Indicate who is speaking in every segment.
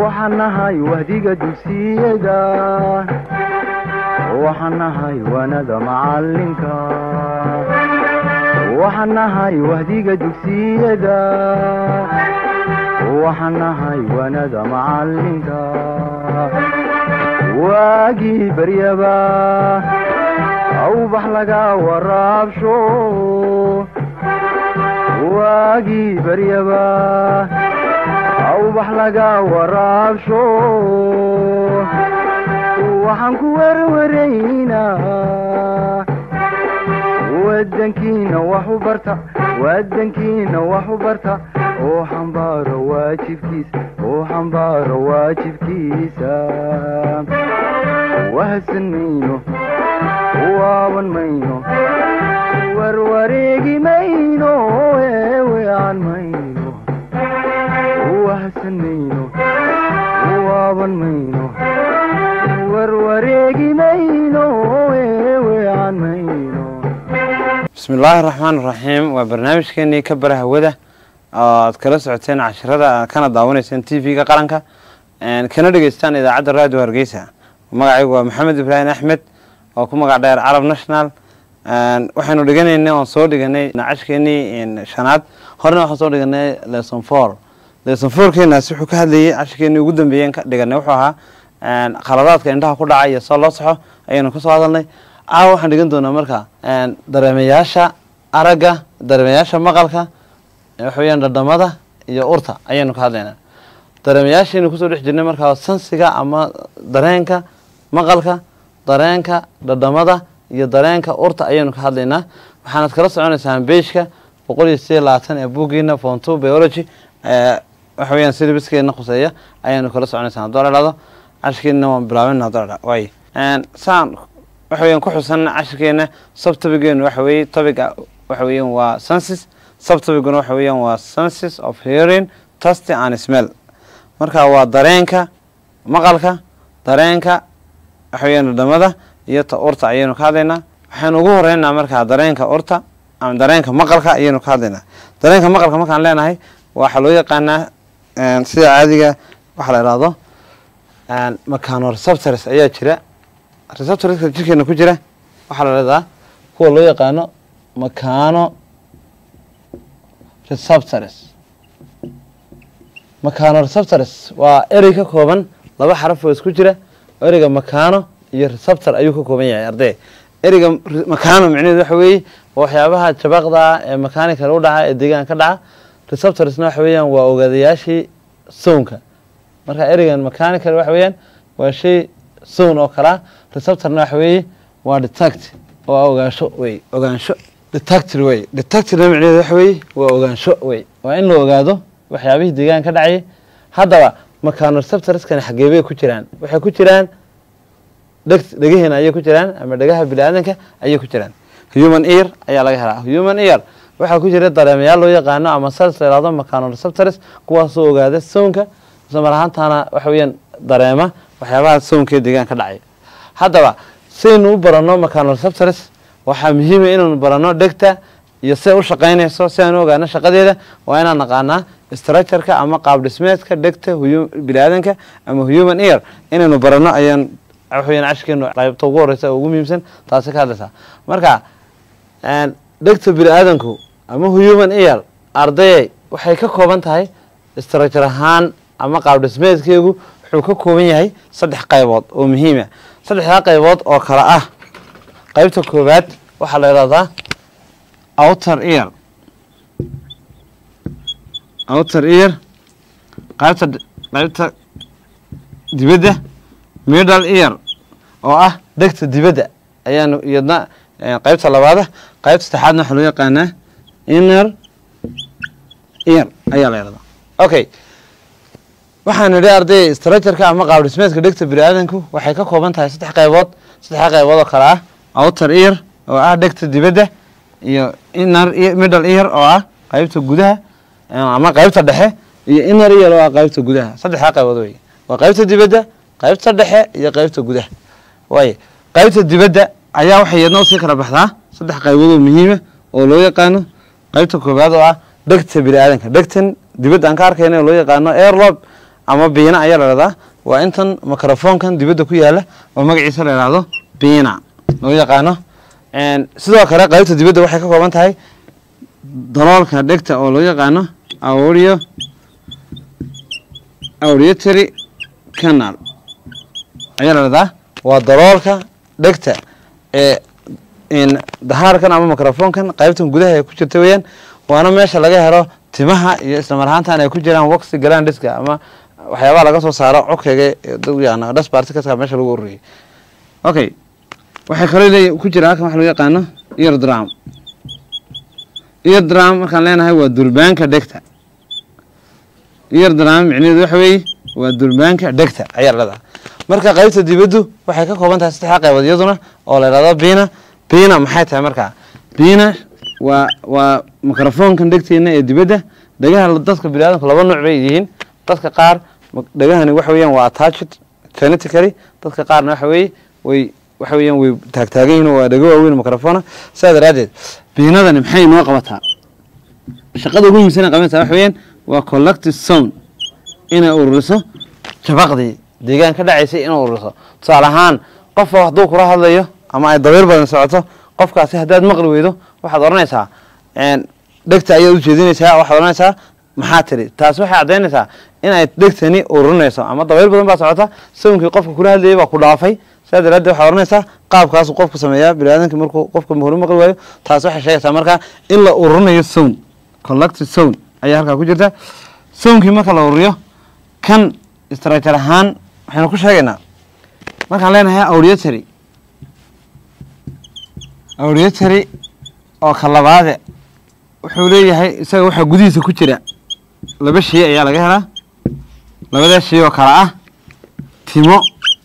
Speaker 1: waxaan nahay wahdiga dugsiyada waxaan nahay waanada macalinka waxaan nahay wahdiga dugsiyada waxaan nahay waanada macalinka waagii baryaba awbax laga waraabsho waagii baryaba awbax laga waraabsho waxaan ku werwaraynaa wadankiina wax u barta wadankiina wax u barta oo xambaaro waajibkiisa oo xambaaro waajibkiisa wahadsan mayno waaban mayno warwareegi mayno eewean mayno wahadsan mayno waaban mayno warwareegi mayno eewean mayno
Speaker 2: bismi illaahi raxmaan iraxiim waa barnaamijkeenii ka bara hawada oo aad kala socoteen cashirada kana daawanayseen t v-ga qaranka kana dhegeystaan idaacadda radio hargeysa magacaygu waa maxamed ibraahim axmed oo ku magac dheer carab national waxaynu dhiganaynay oon soo dhiganay cashkeenii shanaad horena waxaan soo dhiganay lesson four lesson fourkeenaasi wuxuu ka hadlayay cashkeenii ugu dambeeyen ka dhiganay wuxuu ahaa khaladaadka indhaha ku dhaca iyo soo loo saxo ayaynu kasoo hadalnay caawa waxaan dhigan doonaa marka dareemayaasha aragga dareemayaasha maqalka waxa weyaan dhadhamada iyo urta ayaynu ka hadlaynaa dareemayaashaynu kusoo dhex jirnay markaa sansiga ama dareenka maqalka dareenka dhadhamada iyo dareenka urta ayaynu ka hadlaynaa waxaanad kala soconaysaan beishka boqol iyo sideed labaatan ee buuggiina fonto biology waxa weyaan silibiskeena khuseeya ayaanu kala soconaysaan haddoo la dhahdo cashkeena waan bilaabana haddoo la dhahdo waay saan waxa weyan ku xusan cashirkeena subtobigeenu waxa weeye topiga waxa weeyaan waa senses subtobiguna waxa weeyaan waa senses of hearing tasty and smell marka waa dareenka maqalka dareenka waxa weyaan dhadhamada iyo ta urta ayaynu ka hadlaynaa waxaynu ugu horeynaa markaa dareenka urta ama dareenka maqalka ayaynu ka hadlaynaa dareenka maqalka markaan leenahay waxaa loo yaqaanaa sida caadiga waxaa la ihahdo macano receptors ayaa jira receptorska jirkeena ku jira waxaa la leedaha kuwa loo yaqaano macano receptors macano receptors waa erey ka kooban laba xaraf oo isku jira ereyga macano iyo receptor ayuu ka kooban yahay ardey ereyga macano micnaheedu waxa weeye waa waxyaabaha jabaqda ee mechanical u dhaca ee deegaan ka dhaca receptorsna waxa weeyaan waa ogaadayaashii sownka marka ereygan mechanical waxa weeyaan waa shay sown oo kalaa receptorna waxa weeye waa detect oo ah ogaansho wey ogaansho detector wey detectorna micnaheedu waxa weeye waa ogaansho wey waa in la ogaado waxyaabihii deegaan ka dhacayay haddaba macano receptorskani xagee bay ku jiraan waxay ku jiraan dheg dhegaheena ayay ku jiraan ama dhegaha bini-aadanka ayay ku jiraan human ear ayaa laga helaa human ear waxaa ku jira dareemayaal loo yaqaano ama sels la yhahdo macano receptors kuwaasoo ogaada sownka isla mar ahaantaana waxa weeyaan dareema waxyaabaha sownkee deegaan ka dhacaya haddaba saynu u baranno macano receptors waxaa muhiima inaanu baranno dhegta iyo siday u shaqaynayso si aanu ogaano shaqadeeda waa inaan naqaanaa structureka ama qaab dhismeedka dhegta bini-aadanka ama human ear inaynu baranno ayaan waxaweyaan cashkeenu qaybta ugu horeysa oo ugu muhiimsan taasi ka hadlaysaa marka dhegta bini-aadanku ama human ear ardayay waxay ka kooban tahay structure ahaan ama qaab dhismeedkeegu wuxuu ka kooban yahay saddex qaybood oo muhiima saddexdaa qaybood oo kale ah qaybta koowaad waxaa la yidhahdaa outer ear outer ear qaybta qaybta dibadda middle ear oo ah dhegta dibadda ayaanu iyadna qaybta labaada qaybta saddexaadna waxaa loo yaqaanaa inner ear ayaa la yidhahdaa okay waxaan idhi arday structureka ama qaab dhismeedka dhegta bini-aadanku waxay ka kooban tahay saddex qaybood saddexda qaybood oo kale ah outer ear oo ah dhegta dibadda iyo inner middle ear oo ah qaybta gudaha ama qaybta dhexe iyo inner ear oo ah qaybta gudaha saddexdaa qaybood wey waa qaybta dibadda qaybta dhexe iyo qaybta gudaha waay qaybta dibadda ayaa waxay iyadna usii kala baxdaa saddex qaybood oo muhiima oo loo yaqaano qaybta koowaad oo ah dhegta bini-aadanka dhegtan dibadda aan ka arkayna oo loo yaqaano airlob ama biina ayaa la dhahdaa waa intan microfonkan dibadda ku yaala oo magaciisa la yidhaahdo biina loo yaqaano sidoo kale qaybta dibadda waxay ka kooban tahay daloolka dhegta oo loo yaqaano audio auditory canal ayaa la dhahdaa waa daloolka dhegta ee dahaarkan ama microfonkan qaybtan gudaha ay ku jirta weeyaan waana meesha laga helo timaha iyo islamar ahaantan ay ku jiraan waqsi galaan dhiska ama waxyaabaha laga soo saaro codkayga yaqaano dhasbartikaska meesha lagu ururiyay okay waxay kaloo leey ku jira halkan waxa loo yaqaano ear drum ear drum markaan leenahay waa durbaanka dhegta ear drum micnaheedu waxa weeye waa durbaanka dhegta ayaa leedahay marka qaybta dibaddu waxay ka kooban tahay saddexda qaybood iyaduna oo la yidhahdo biina biina maxay tahay markaa biina waa waa microfonkan dhegteena ee dibadda dhagaha dadka biniadamka laba nooc bay yihiin dadka qaar dhagahani waxa weeyaan waa attached genetically dadka qaarna waxa weeye way waxa weeyaan way taagtaagan yihiin waa dhago waaweyn microfona sidaa daraaddeed biinadani maxay noo qabataa shaqada ugu muhiimsan ee qabanaysaa waxa weeyaan waa collective sound inay ururiso jabaqdii deegaan ka dhacaysay inay ururiso tusaale ahaan qofa hadduu kula hadlayo ama ay dabeer badan socoto qofkaasi haddaad maqli weydo waxaad odhanaysaa dhegta ayaad ujeedinaysaa waxaad odhanaysaa maxaa tiri taasi waxay caddaynaysaa inay dhegtani ururinayso ama dabayl badan baa socota sawnkii qofka kula hadlayay baa ku dhaafay sidaa daraaddeed waxaad odhanaysaa qaabkaasu qofku sameeyaa biniaadamkii markuu qofka hore maqli waayo taasi waxay sheegaysaa markaa in la ururinayo sown collective sown ayaa halkaa ku jirta sawnkii marka la ururiyo kan structure ahaan waxaynu ku sheegaynaa markaan leenahay auditory auditory oo ka labaade wuxuu leeyahay isaga waxaa gudihiisa ku jira laba shay ayaa laga helaa labadaa shay oo kale ah timo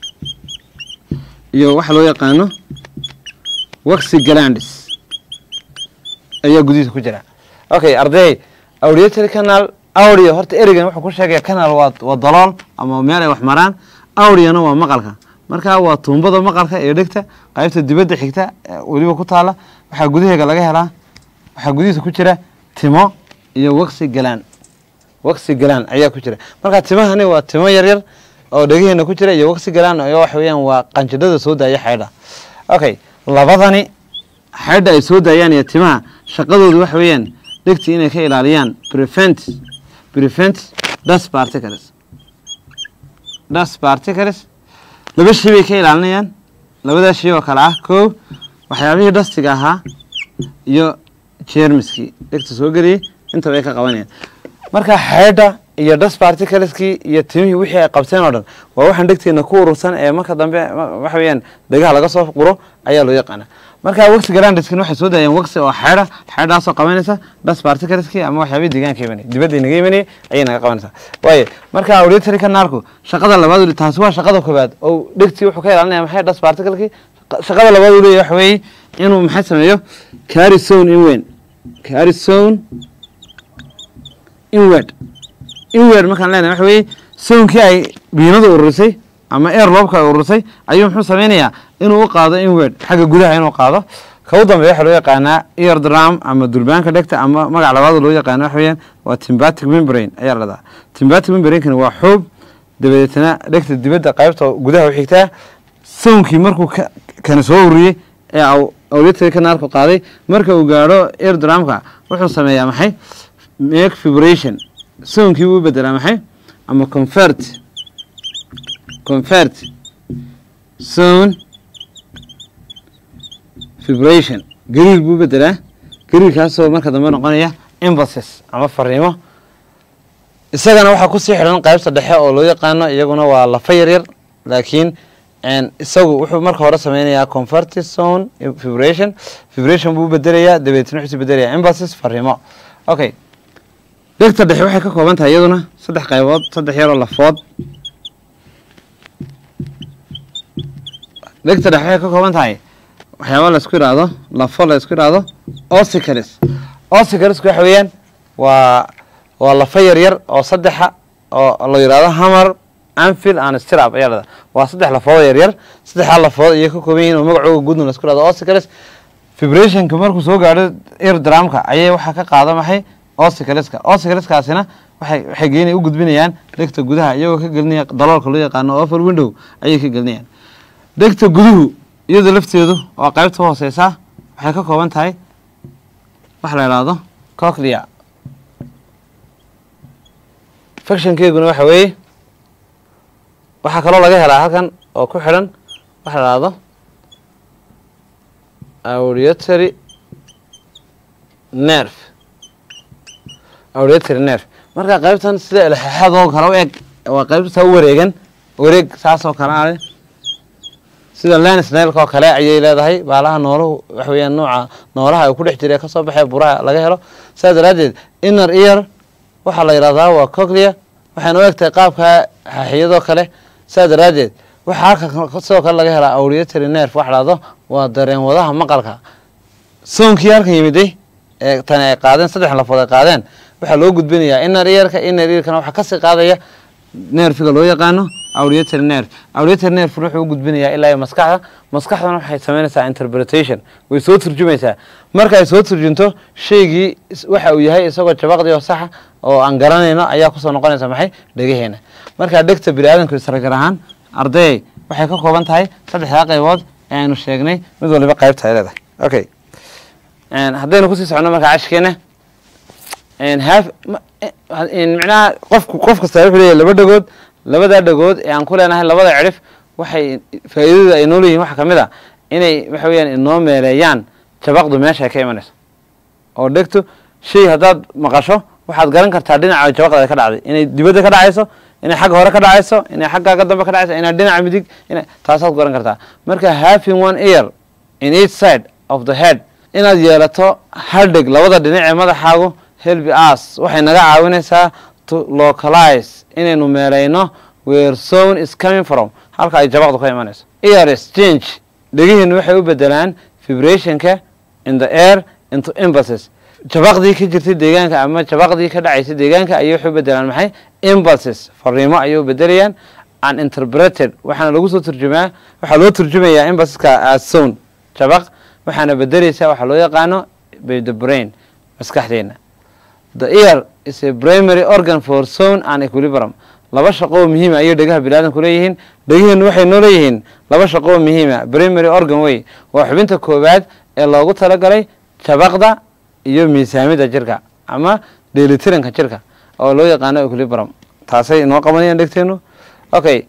Speaker 2: iyo waxa loo yaqaano waxi galandis ayaa gudihiisa ku jira okay arday auditory canal audio horta erigan wuxuu ku sheegaya canal waa waa dalool ama meel ay wax maraan audiona waa maqalka marka waa tuumbada maqalka ee dhegta qaybta dibadda xigta weliba ku taala waxaa gudaheega laga helaa waxaa gudihiisa ku jira timo iyo waqsi galaan waqsi galaan ayaa ku jira marka timahani waa timo yaryar oo dhegaheena ku jira iyo waqsi galaan iyo waxa weeyaan waa qanjidhada soo daaya xaydha okay labadani xaydha ay soo daayaan iyo timaha shaqadoodu waxa weeyaan dhegti inay ka ilaaliyaan prevent prevent dust particles dust particles laba shay bay ka ilaalinayaan labadaa shay oo kale ah kow waxyaabihii dhastiga ahaa iyo jermiskii dhegta soo geliyey intaba ay ka qabanayaan marka xeedha iyo dust particleskii iyo timihii wixii ay qabteen oo dhan waa waxaan dhegteena ku urursan ee marka dambe waxa weeyaan dhegaha laga soo quro ayaa loo yaqaana marka waqsi garandiskin waxay soo daayeen waqsi oo xeedha xeedhaasoo qabanaysa dust particleskii ama waxyaabihii deegaanka imanay dibadda inaga imanayay ayay naga qabanaysaa waaye marka auditory canalku shaqada labaad taasi waa shaqada koobaad oo dhegtii wuxuu ka ilaalinaya maxay dust particlekii shaqada labaad uu leeyahay waxa weeye inuu maxay sameeyo carry zone inwen carry zone inward inward markaan leenahay waxa weeye soonkii ay biinadu ururisay ama air loobka ay ururisay ayuu muxuu sameynayaa inuu u qaado inward xagga gudaha inuu qaado ka u dambeeya waxaa loo yaqaanaa ear drum ama durbaanka dhegta ama magac labaad loo yaqaana waxa weeyaan waa timbatic membrane ayaa la dhahaa timbatic membrane-kana waa xoob dabadeetana dhegta dibadda qaybta gudaha u xigtaa soonkii markuu kana soo ururiyey ee auditory canalku qaaday marka uu gaadho air drumka wuxuu sameeyaa maxay make vibration soonkii wuu bedelaa maxay ama convert convert sound vibration gariir buu bedelaa gariirkaasoo marka dambe noqonaya emphasis ama fariimo isagana waxaa kusii xidhan qaybta dhexe oo loo yaqaano iyaguna waa lafa yaryar laakiin isagu wuxuu marka hore sameynayaa converti zone vibration vibration buu bedelayaa dabeetna wuxuu bedelayaa emphasis fariimo okay dhegta dhexe waxay ka kooban tahay iyaduna saddex qaybood saddex yaroo lafood dhegta dhexe waxay ka kooban tahay waxyaaba laisku yidhaahdo lafo la isku yidhaahdo ossicalis ossicalisku waxa weeyaan waa waa lafo yaryar oo saddexa oo la yidhaahdo hammer anfield and stirap ayaa lahada waa saddex lafood yaryar saddexdaa lafood ayay ka kooban yihin oo magacooga guudna la isku yidhahdo ossicalis vibrationka markuu soo gaadho ear drumka ayay waxaa ka qaada maxay ossicaliska ossicaliskaasina waxay waxay geynay u gudbinayaan dhegta gudaha iyagoo ka gelinaya daloolka loo yaqaano offer window ayay ka gelinayaan dhegta guduhu iyadoo lafteedu oo qaybta hooseysa waxay ka kooban tahay waxa la idhaahdo coclea factionkeeguna waxa weeye waxaa kaloo laga helaa halkan oo ku xidhan waxa la idhaahdo auditory nerve auditory nerve marka qaybtan sida ilxexadoo kale u eg waa qaybta u wareegan wareeg saasoo kale ale sida lens nailka oo kale ayay leedahay baalaha nooluhu waxa weeyaan nooca noolaha ay ku dhex jira ee kasoo baxee buraha laga helo saas daraaddeed inner ear waxaa la yidhahdaa waa coclea waxayna u egtahay qaabka xaxiyadoo kale saas daraaddeed waxaa halka sidoo kale laga helaa auditory nerve waxa dhahdo waa dareen wadaha maqalka soonkii halkan yimiday ee tani ay qaadeen saddex lafood ay qaadeen waxaa loo gudbinayaa inner earka inner earkana waxaa kasii qaadaya nerfiga loo yaqaano auditory nerve auditory nerve wuxuu u gudbinayaa ilaa iyo maskaxda maskaxdana waxay samaynaysaa interpretation way soo turjumaysaa marka ay soo turjunto shaygii waxa uu yahay isagoo jabaqdii oo saxa oo aan garanayno ayaa kusoo noqonaysa maxay dhegaheena marka dhegta bini aadamku isragar ahaan ardayay waxay ka kooban tahay saddexdaa qaybood ee aynu sheegnay mid waliba qaybta ay leedahay okay haddaynu kusii socono marka cashkeena micnaha qofku qof kasta wuxuu leeyahay laba dhagood labadaa dhagood ee aan ku leenahay labada cidhif waxay faa'iidada ay noo leeyihin waxaa ka mid a inay waxa weeyaan inoo meeleeyaan jabaqdu meesha ay ka imanayso oo dhegtu shay haddaad maqasho waxaad garan kartaa dhinaca jabaqda ay ka dhacday inay dibadda ka dhacayso inay xagga hore ka dhacayso inay xaggaaga dambe ka dhacayso inay dhinaca midig ina taasaad garan kartaa marka having one ear in each side of the head inaad yeelato hal dheg labada dhinac ee madaxaagu helbi us waxay naga caawinaysaa to localize inaynu meelayno where zone is coming from halka ay jabaqdu ka imanayso ears change dhegihiinu waxay u bedelaan vibrationka in the air into impulses jabaqdii ka jirtay deegaanka ama jabaqdii ka dhacaysay deegaanka ayay waxay u bedelaan maxay impulses fariimo ayay u bedelayaan uninterpreted waxaana lagu soo turjumaa waxaa loo turjumayaa impulseska as zone jabaq waxaana bedelaysaa waxaa loo yaqaano by the brain maskaxdeena the ear is a primary organ for sound and equilibrium laba shaqo oo muhiima ayay dhegaha biniaadamku leeyihiin dhegihiinu waxay noo leeyihiin laba shaqo oo muhiima primary organ wey waa xubinta koowaad ee loogu talagalay jabaqda iyo miisaamida jirka ama dheelitiranka jirka oo loo yaqaano equilibrium taasay inoo qabanayaan dhegteenu okay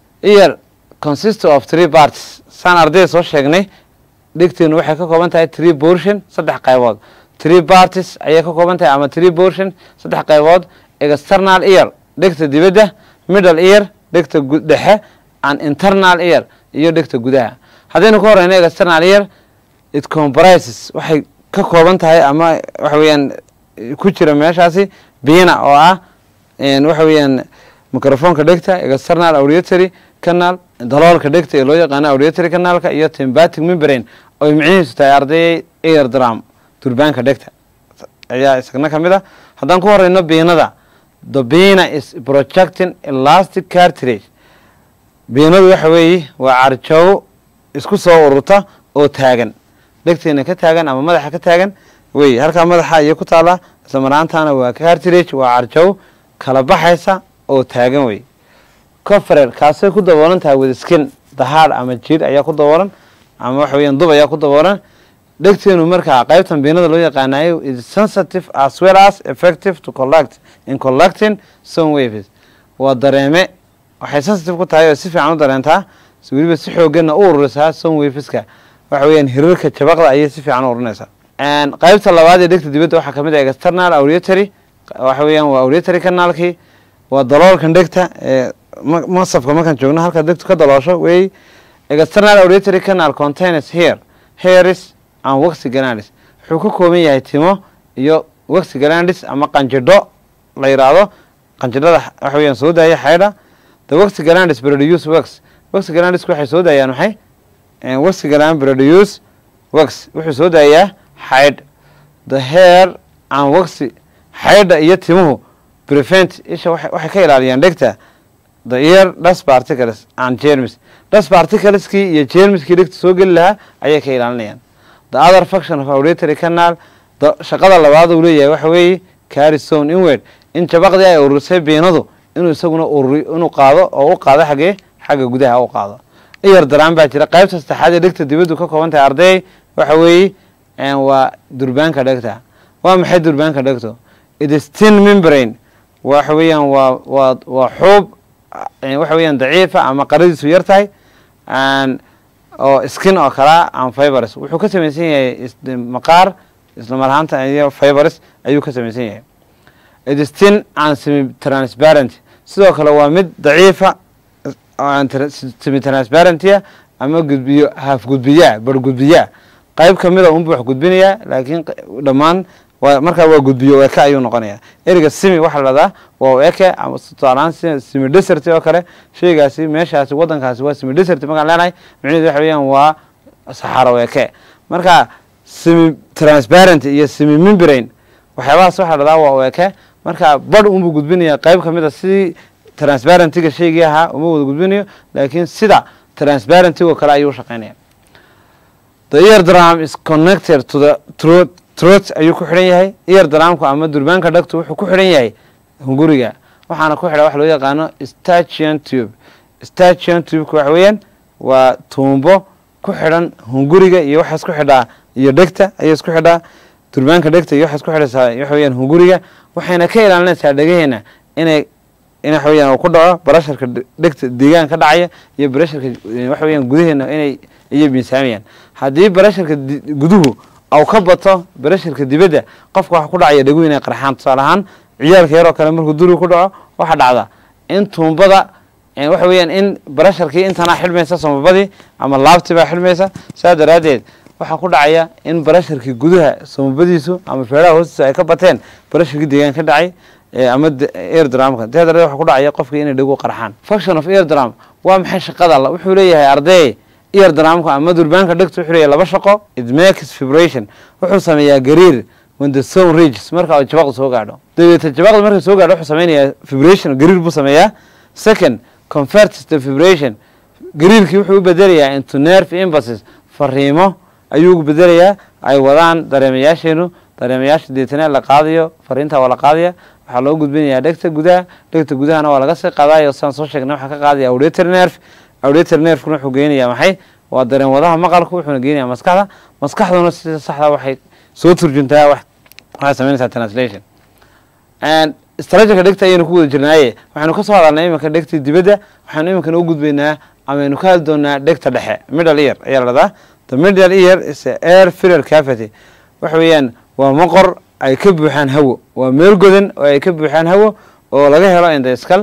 Speaker 2: ear consist of three parts saan ardayda soo sheegnay dhegteenu waxay ka kooban tahay tree portion saddex qaybood tree parties ayay ka kooban tahay ama tree portion saddex qaybood external ear dhegta dibadda middle ear dhegta dhexe and internal ear iyo dhegta gudaha haddaynu ka horeyno external ear it comprises waxay ka kooban tahay ama waxa weeyaan ku jira meeshaasi biina oo ah waxa weeyaan microfonka dhegta external auditory canal daloolka dhegta ee loo yaqaano auditory canalka iyo tympanic membrane oy micnihiisu tahay ardayay ear drum durbaanka dhegta ayaa isagna ka mid a haddaan ku horeyno biinada the biina is projecting elastic cartilage biinadu waxa weeye waa carjoogo isku soo ururta oo taagan dhegteena ka taagan ama madaxa ka taagan wey halkaa madaxa ayay ku taallaa isla maraantaana waa cartilage waa carjow kala baxaysa oo taagan wey coferer kaasay ku daboolan tahay with skin dahaadh ama jiir ayaa ku daboolan ama waxa weeyaan dub ayaa ku daboolan dhegteenu markaa qaybtan biinada loo yaqaanayo is sensitive as well as effective to collect in collecting some waves waa dareeme waxay sensitive ku tahay oo si fiican u dareentaa weliba si xooganna u ururisaa some waveska waxa weeyaan hirarka jabaqda ayay si fiican u ururinaysaa qaybta labaad ee dhegta dibadda waxaa kamid ah external auditory waxa weeyaan waa auditory canalkii waa daloolkan dhegta ee masafka markaan joogno halka dhegtu ka daloosho wey external auditory canal contains hair hairs and waxy glandis wuxuu ka kooban yahay timo iyo waxy glandis ama qanjidho la yidhaahdo qanjidhada waxa weeyaan soo daaya xaydha the waxy glandis produce wax waxy glandisku waxay soo daayaan maxay waxy gland produce wax wuxuu soo daayaa xaydh the hair and waxy xaydha iyo timuhu prevent isha waxay ka ilaaliyaan dhegta the ear dust particles and germs dust particleskii iyo germskii dhegta soo geli lahaa ayay ka ilaalinayaan the other function of auditory canal shaqada labaad uu leeyahay waxa weeye carry zone inward in jabaqdii ay ururisay biinadu inuu isaguna ururi inuu qaado oo u qaado xaggee xagga gudaha u qaado iyar daraan baa jira qaybta saddexaad ee dhegta dibaddu ka kooban tahay arday waxa weeye waa durbaanka dhegta waa maxay durbaanka dhegto it is tin membrane waxa weeyaan waa waa waa xuub waxa weeyaan daciifa ama qaradiisu yar tahay oo skin oo kalea an fibers wuxuu ka samaysan yahay maqaar isla mar ahaanta iyo fibers ayuu ka samaysan yahay it is tin and semi transparent sidoo kale waa mid daciifa semi transparentia ama gudbiyo haaf gudbiyaa bar gudbiyaa qayb kamida unbu wax gudbinayaa laakiin dhammaan markaa waa gudbiyo eke ayuu noqonaya eriga simi waxaa la dhahdaa waa eke ama tusaalahaan simi desert oo kale sheygaasi meeshaasi wadankaasi waa simi desert markaan leenahay micnaheedu waxa weeyaan waa saxaro eke marka simi transparent iyo simi membrane waxyaabahaas waxaa la dhahdaa waa eke marka badh unbuu gudbinaya qayb kamid a sidii transparentiga sheygii ahaa uma wada gudbinayo laakiin sida transparentigo kale ayuu shaqeynaya the ear drum is connected to the throat trot ayuu ku xidhan yahay ear dramku ama durbaanka dhagtu wuxuu ku xidhan yahay hunguriga waxaana ku xidha waxa loo yaqaano stachian tube stachian tubeka waxa weeyaan waa tuumbo ku xidhan hunguriga iyo waxaa isku xidhaa iyo dhegta ayay isku xidhaa durbaanka dhegta iyo waxaa isku xidhaysaa waxa weeyaan hunguriga waxayna ka ilaalinaysaa dhegaheena inay in waxa weeyaan uu ku dhaco barasharka dhegta deegaan ka dhacaya iyo barasharka waxa weeyaan gudaheena inay iyo miisaamayaan haddii barasharka guduhu au ka bato barasharka dibadda qofka waxa ku dhacaya dhegu inay qarxaan tusaale ahaan ciyaalka yaroo kale markuu duriga ku dhaco waxaa dhacda in tuumbada waxa weeyaan in barasharkii intanaa xidhmaysa samabadii ama laabtii baa xidhmaysa saa daraaddeed waxaa ku dhacaya in barasharkii gudaha samabadiisu ama feeraha hoostiisa ay ka bateen barasharkii deegaan ka dhacay ama air dramka saa daradeed waxa ku dhacaya qofkii inay dhegu qarxaan function of air drum waa maxay shaqada wuxuu leeyahay arday ear dramka ama durbaanka dhegta wuxuu leeyahay laba shaqo it makes vibration wuxuu sameeyaa gariir when the sound reaches marka jabaqda soo gaadho dabeeta jabaqda marka soo gaadho wuxuu sameynayaa vibration gariir buu sameeyaa second converts the vibration gariirkii wuxuu u bedelayaa into nerve impulses fariimo ayuu bedelayaa ay wadaan dareemayaasheenu dareemayaasha deetana la qaadayo fariinta waa la qaadaya waxaa loo gudbinayaa dhegta gudaha dhegta gudahana waa laga sii qaadayo sidaan soo sheegnay waxaa ka qaadaya auditor nerve auditor nervekuna wuxuu geenayaa maxay waa dareen wadaha maqalka wuxuuna geenayaa maskaxda maskaxduna sida saxda waxay soo turjuntaa waxay sameynaysaa translation strategiga dhegta ayaynu ku wada jirnaaye waxaynu ka soo hadalnay iminka dhegta dibadda waxaynu iminkana u gudbaynaa amaynu ka hadli doonaa dhegta dhexe middle ear ayaa la dhahdaa the middle ear is a air filler cavity waxa weeyaan waa maqor ay ka buuxaan hawo waa meel godan oo ay ka buuxaan hawo oo laga helo in the skull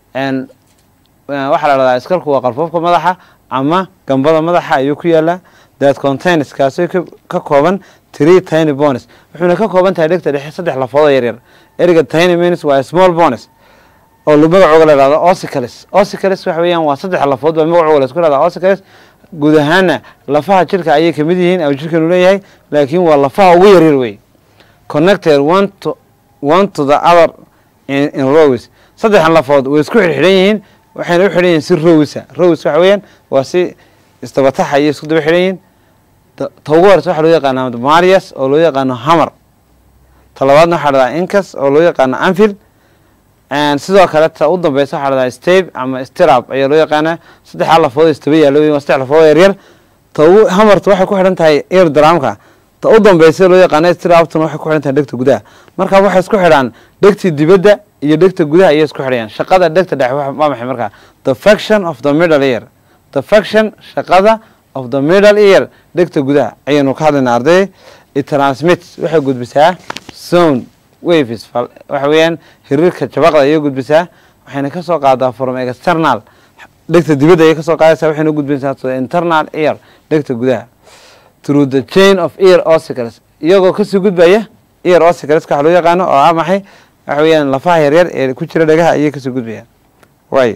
Speaker 2: waxaa la dhahdaa iskalku waa qalfoofka madaxa ama gambada madaxa ayuu ku yaalaa that contains kaasoo ka kooban three tiny bones wuxuuna ka kooban tahay dhegta dhexe saddex lafoodo yaryar eriga tiny means waa small bones oo magacooga la dhahdo ossicalis ossicalis waxa weeyaan waa saddex lafood baa magacooga la isku dhahdaa ossicalis guud ahaana lafaha jirka ayay kamid yihiin au jirkanu leeyahay laakiin waa lafaha ugu yaryar wey connected one to one to the other in, in rows saddexan lafood way isku xidhxidhan yihiin waxayna u xidhan yihiin si rowsa rows waxa weeyaan waa si istabataxa iyo isku daba xidhan yihiin ta ugu horeysa waxaa loo yaqaana marias oo loo yaqaano hamar ta labaadna waxaa dhahdaa incas oo loo yaqaano anfield sidoo kale ta u dambeysa waxaa dhahdaa stabe ama stirab ayaa loo yaqaanaa saddexdaa lafood istaba yaalo waa saddex lafood yaryar ta ugu hamarta waxay ku xidhan tahay ear dramka ta u dambeysa loo yaqaano stirabtuna waxay ku xidhan tahay dhegta gudaha marka waxay isku xidhaan dhegtii dibadda iyo dhegta gudaha ayay isku xidhayaan shaqada dhegta dhexe waa maxay markaa the faction of the middle ear the faction shaqada of the middle ear dhegta gudaha ayaynu ka hadlaynaa arday it transmits waxay gudbisaa sound waves waxa weeyaan hiriirka jabaqda ayay gudbisaa waxayna kasoo qaadaa from external dhegta dibadda ayay kasoo qaadaysaa waxayna gudbinaysaa to the internal ear dhegta gudaha through the chain of ear ossicles iyagoo kasii gudbaya ear ossicleska waxa loo yaqaano oo ah maxay waxa weeyaan lafaha yaryar ee ku jira dhagaha ayay kasii gudbayaan way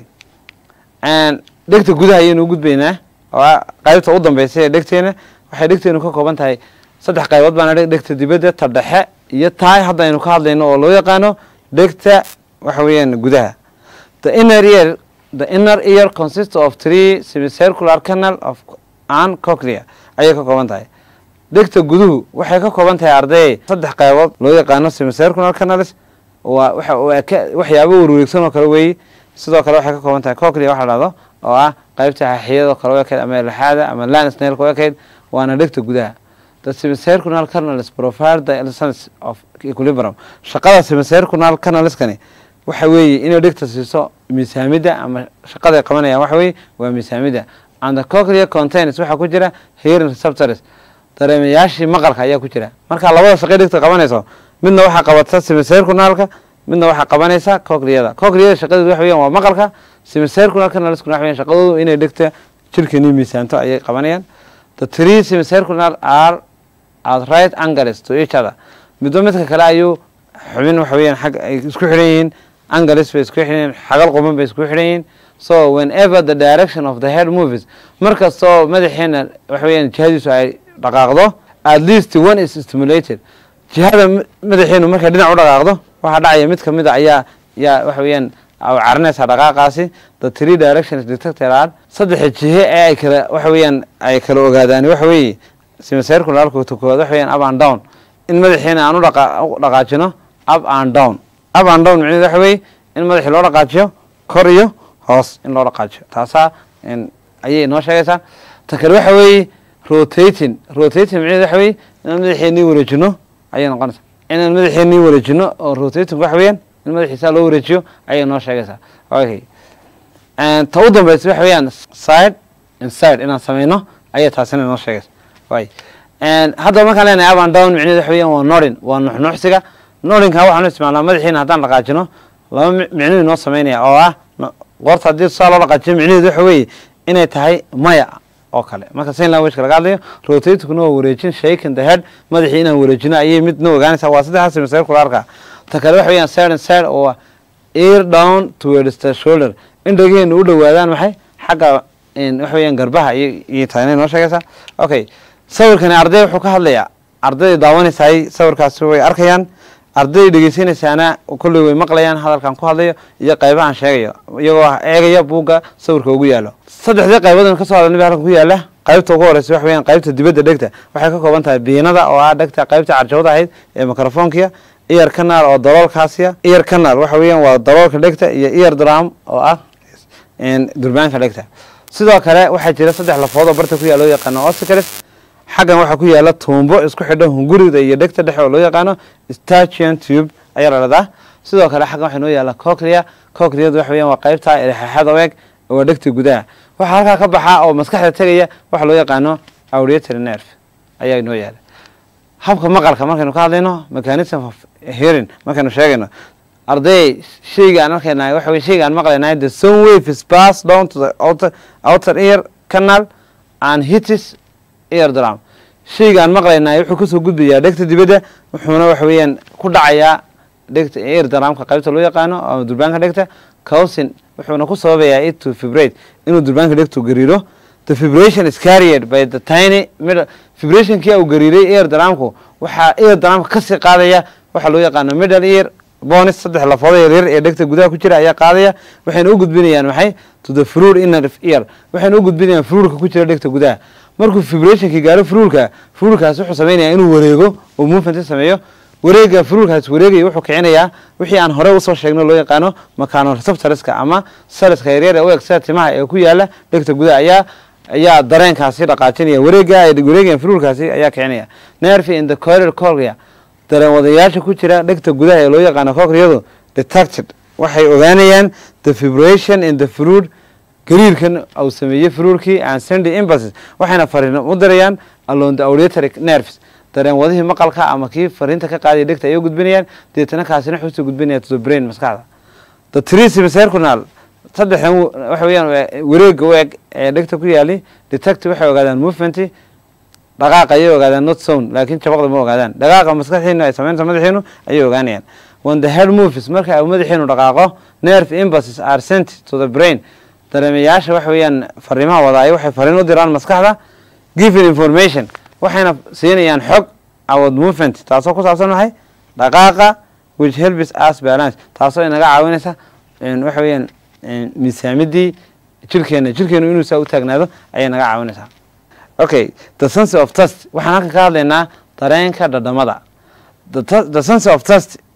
Speaker 2: dhegta gudaha ayaynu gudbaynaa oo qaybta u dambeysa ee dhegteena waxay dhegteenu ka kooban tahay saddex qaybood baana dhegta dibadda ta dhexe iyo taay hadda aynu ka hadlayno oo loo yaqaano dhegta waxa weeyaan gudaha the inner ear the inner ear consists of three semicircular canal of an coclea ayay ka kooban tahay dhegta guduhu waxay ka kooban tahay arday saddex qaybood loo yaqaano semicircular canals waa waxa waa ka- waxyaabo warwareegsan oo kale weeye sidoo kale waxay ka kooban tahay coclea waxa la dhahdo oo ah qaybta xaxiyada kale u ekayd ama lixaada ama lansnailka u ekayd waana dhegta gudaha the semicircunal canals provide the essence of equilibrium shaqada semicircunal canalskani waxa weeye inay dhegta siiso miisaamida ama shaqada ay qabanayaan waxa weeye waa miisaamida and the coclea contains waxaa ku jira hearing receptors dareemayaashii maqalka ayaa ku jira marka labada shaqay dhegta qabanayso midna waxaa qabata semicircunalka midna waxaa qabanaysa cocleada cocleada shaqadeedu waxa weeyaan waa maqalka semicircunal canalskuna waxa weeyaan shaqadoodu inay dhegta jirkani miisaanto ayay qabanayaan the three semicircunal are at right angles to each other midba midka kale ayuu xubin waxa weeyaan xag ay isku xidhan yihiin angles bay isku xidhan yihiin xagal quban bay isku xidhan yihiin so whenever the direction of the head moves markastoo madaxeena waxa weeyaan jihadiisu ay dhaqaaqdo at least one is stimulated jihada m- madaxeenu markay dhinac u dhaqaaqdo waxaa dhacaya mid kamid a ayaa yaa waxa weeyaan ay carinaysaa dhaqaaqaasi the three directions detected are saddexa jihe ee ay kala waxa weeyaan ay kala ogaadaan waxa weeye semicircularka koowaad waxa weeyaan up and down in madaxiina aan u dhaqa- u dhaqaajino up and down up and down micnaheedu waxa weeye in madaxii loo dhaqaajiyo kor iyo hoos in loo dhaqaajiyo taasaa in ayay inoo sheegaysaa ta kale waxa weeye rotating rotating micnaheedu waxa weeye inaan madaxeenii wareejino ayay noqonaysaa inaan madaxeenii wareejino oo rotating waxa weeyaan in madaxiisaa loo wareejiyo ayay noo sheegaysaa okay And ta u dambeysa waxa weeyaan side inside inaan sameyno ayay taasina inoo sheegaysa way And hadda markaan leenahay up and down micnaheedu waxa weeyaan waa nodding waa nuxnuxsiga noddingka waxaanu isticmaalnaa madaxiina haddaan dhaqaajino laba mi- micnuu inoo sameynaya oo ah no- qoorta haddii saa loo dhaqaajiyo micnaheedu waxa weeye inay tahay maya oo kale marka sign languageka laga hadlayo rotatingkuna waa wareejin shaking the head madaxii inaan wareejino ayay midna ogaanaysaa waa saddexdaas semicircularka ta kale waxa weeyaan side and side oo ah ear down towards the shoulder in dhageenu u dhowaadaan maxay xagga in waxa weeyaan garbaha iyo iyo tahay inay noo sheegaysaa okay sawirkani arday wuxuu ka hadlayaa ardayda daawanaysaay sawirkaasi way arkayaan ardayda dhegeysanaysaana kolley way maqlayaan hadalkan ku hadlayo iyo qaybahan sheegayo iyagoo eegaya buugga sawirka ugu yaalo saddexdii qaybadan kasoo hadalnay baa halkan ku yaala qaybta ugu horeysa waxa weeyaan qaybta dibadda dhegta waxay ka kooban tahay biinada oo ah dhegta qaybta carjawda ahayd ee microfonkiya ear canal oo daloolkaasiya ear canal waxa weeyaan waa daloolka dhegta iyo ear drum oo ah een, durbaanka dhegta sidoo kale waxaa jira saddex lafood oo barta ku yaala loo yaqaano ossicles xaggan waxaa ku yaala tuumbo isku xidho hungurida iyo dhegta dhexe oo loo yaqaano stachian tube ayaa la dhahdaa sidoo kale xaggan waxaa noo yaala coclea cocleadu waxa weeyaan waa qaybta erexaxada weeg oo dhegta gudaha waxaa halkaa ka baxa oo maskaxda tegaya waxa loo yaqaano auditory nerve ayaa noo yaala habka maqalka markaynu ka hadlayno mechanism of hearing markaynu sheegayno arday shayga aan arkaynahay waxa weye shayga aan maqlaynahay the sound wave is passed down to the outer, outer ear canal and hits ear drum shayga aan maqlaynahay wuxuu kasoo gudbayaa dhegta dibadda wuxuuna waxa weeyaan ku dhacayaa dhegta ear drumka qaybta loo yaqaano ama durbaanka dhegta cousin wuxuuna ku sababayaa it to vibrate inuu durbaanka dhegtu gariiro the vibration is carried by the tiny middle vibrationkii uu gariiray ear drumku waxaa ear drumka kasii qaadaya waxaa loo yaqaano middle ear bonis saddex lafooda yaryar ee dhegta gudaha ku jira ayaa qaadaya waxayna u gudbinayaan maxay to the fruit inner ear waxayna u gudbinayaan fruurka ku jira dhegta gudaha markuu vibrationkii gaaro fruurka fruurkaas wuxuu sameynaya inuu wareego oo movement sameeyo wareega fruurkaas wareegaya wuxuu kicinayaa wixii aan hore usoo sheegno loo yaqaano makaano receptorska ama saliska yaryar ee u eg sida timaha ee ku yaala dhegta gudaha ayaa ayaa dareenkaasi dhaqaajinaya wareega ay wareegayaan fruurkaasi ayaa kicinaya nerve in the corridor cornea dareen wadayaasha ku jira dhegta gudaha ee loo yaqaano cocleadu detected waxay ogaanayaan the vibration in the fruit gariirkan uu sameeyey fruurkii and sending impulses waxayna fariin u dirayaan along the auditory nerves dareen wadihii maqalka ama kii fariinta ka qaadaya dhegta ayay u gudbinayaan deetana kaasina wuxuu soo gudbinaya to the brain maskaxda the three semicircunal saddexdan w- waxa weeyaan waa wareega u eg ee dhegta ku yaali detective waxay ogaadaan movement dhaqaaqa ayay ogaadaan not sound laakiin jabaqda ma ogaadaan dhaqaaqa maskaxdiina ay sameynta madaxiinu ayay ogaanayaan when the head moves marka uu madaxiinu dhaqaaqo nerve impulses are sent to the brain dareemayaasha waxa weeyaan fariimaha wadaaya waxay fariin u diraan maskaxda given information waxayna siinayaan xog about movement taasoo ku saabsan maxay dhaqaaqa which helps us balance taasoo inaga caawinaysa een, waxa weeyaan een, miisaamidii jirkeena jirkeenu inuu saa u taagnaado ayay naga caawinaysaa okay the sense of test waxaan halkan ka hadlaynaa dareenka dhadhamada the, tu- the sense of test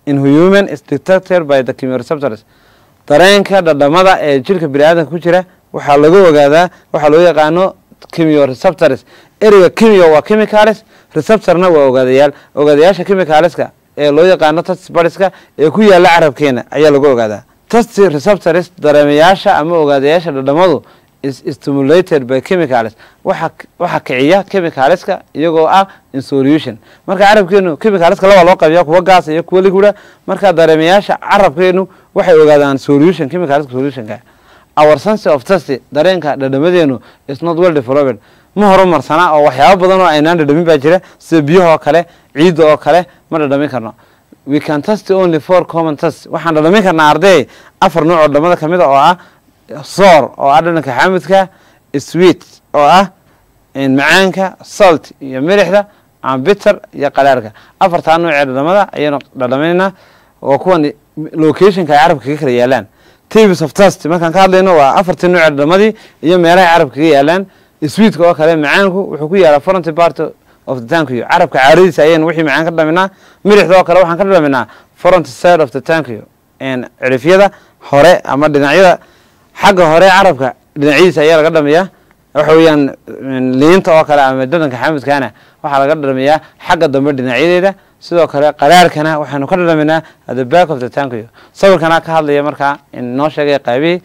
Speaker 2: in human is detected by the chemioreceptors dareenka dhadhamada ee jirka biniaadanka ku jira waxaa lagu ogaadaa waxaa loo yaqaano chemioreceptors ereyga chemio waa chemicals receptorna waa ogaadayaal ogaadayaasha chemicalska ee loo yaqaano tastbariska ee ku yaala carabkeena ayaa lagu ogaadaa tast receptors dareemayaasha ama ogaadayaasha dhadhamadu is stimulated by chemicals waxa waxa kiciya chemicalska iyagoo ah in solution marka carabkeenu chemicalska laba loo qabiya kuwa gaas iyo kuwa liquida marka dareemayaasha carabkeenu waxay ogaadaan solution chemicalska solutionka our sense of taste dareenka dhadhamadeenu is not well developed ma horumarsana oo waxyaabo badan oo aynaan dhadhamin baa jira sida biyaha oo kale ciidda oo kale ma dhadhamin karno we can test only four common test waxaan dhadhamin karnaa arday afar nooc oo dhamada kamid a oo ah soor oo ah dhadhanka xaamidka sweet oo ah macaanka salt iyo milixda ama bitter iyo qalaarka afartaa nooc ee dhadhamada ayaynu dhadhaminaynaa oo kuwan locationka ay carabka kaga kala yaalaan tables of test markaan ka hadlayno waa afartii nooc ee dhadhamadii iyo meelaha carabka kaga yaalaan sweetka oo kale macaanku wuxuu ku yaalaa fronty part of the tankiyo carabka caaradiisa ayaynu wixii macaan ka dhadhaminaa milixda oo kale waxaan ka dhadhaminaa fronty side of the tankiyo cirifyada hore ama dhinacyada xagga hore carabka dhinacyadiisa ayaa laga dhamiyaa waxa weeyaan liinta oo kale ama dhadhanka xamidkana waxaa laga dhamiyaa xagga dambe dhinacyadeeda sidoo kale qaraarkana waxaynu ka dhadhaminaa at the back of the tankiyo sawirkana ka hadlaya markaa noo sheegay qaybihii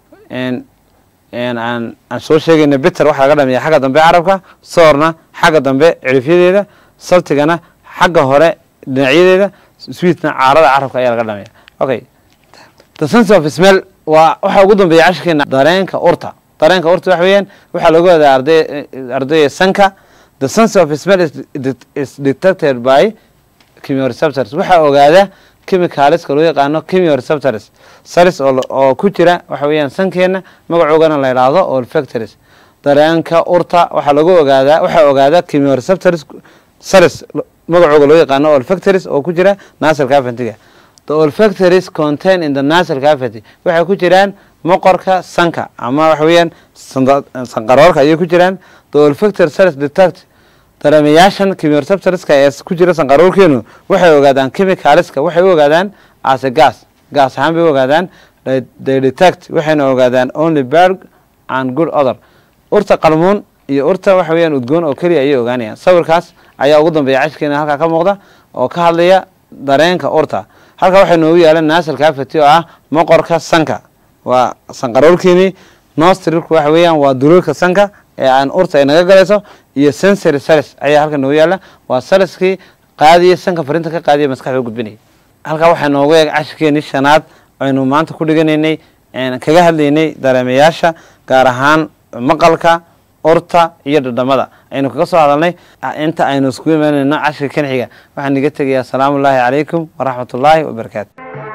Speaker 2: aan aan soo sheegayna bitter waxaa laga dhamiyaa xagga dambe carabka soorna xagga dambe cirifyadeeda saltigana xagga hore dhinacyadeeda sweetna caarada carabka ayaa laga dhamiya okay the sense of smell waa waxaa ugu dambeeya cashirkeena dareenka urta dareenka urta waxa weeyaan waxaa lagu wadaa arday ardayga sanka the sense of smell is, is detected by chemioreceptors waxaa ogaada chemicalska loo yaqaano chemioreceptors saris oo oo ku jira waxa weeyaan sankeena magacoogana la yidhaahdo olfactories dareenka urta waxaa lagu ogaadaa waxaa ogaada chemioreceptors saris magacooga loo yaqaano olfactories oo ku jira nasal cavity the olfactories contain in the nasal cavity waxay ku jiraan moqorka sanka ama waxa weeyaan sanqaroorka ayay ku jiraan the olfactory cells detect dareemayaashan chemioreceptorska ee ku jira sanqaroorkeenu waxay ogaadaan chemicalska waxay u ogaadaan as a gas gas ahaan bay u ogaadaan they detect waxayna ogaadaan only bad and good other urta qalmuun iyo urta waxa weeyaan udgoon oo keliya ayay ogaanayaan sawirkaas ayaa ugu dambeeya cashkeena halkaa ka muuqda oo ka hadlaya dareenka urta halkaa waxay noogu yaalan nasal cavity oo ah moqorka sanka waa sanqaroorkeenii nostrilku waxa weeyaan waa duloolka sanka ee aan urta ay naga galayso iyo sensory salis ayaa halka noogu yaala waa saliskii qaadiya sanka farinta ka qaadiya maskaxda gudbinaya halkaa waxaa noogu eeg cashirkeenii shanaad aynu maanta ku dhiganaynay kaga hadlaynay dareemayaasha gaar ahaan maqalka urta iyo dhadhamada aynu kaga soo hadalnay inta aynu iskugu imaanayno cashirka kan xiga waxaan iga tegayaa asalaamu ullaahi calaykum waraxmat ullaahi wabarakaatu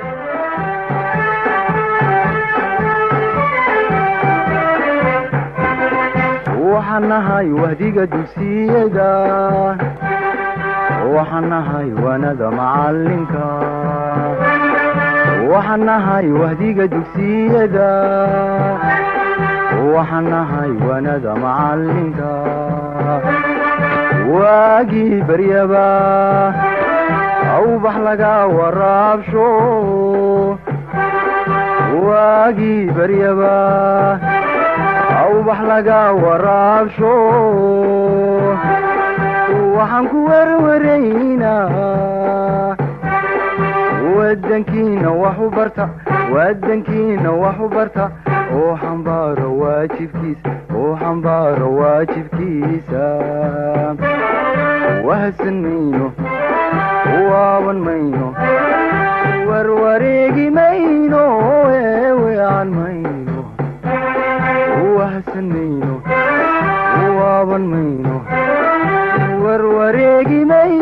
Speaker 1: waxaan nahay wahdiga dugsiyada waxaan nahay wanada macalinka waxaan nahay wahdiga dugsiyada waxaan nahay wanada macalinka waagii baryaba awbax laga waraabsho waagii baryaba awbax laga waraabsho waxaan ku werwaraynaa wadankiina wax u barta wadankiina wax u barta oo xambaaro waajibkiisa oo xambaaro waajibkiisa wahsan mayno waaban mayno warwareegi mayno eewean mayno wahsan mayno waaban mayno warwareegi mayno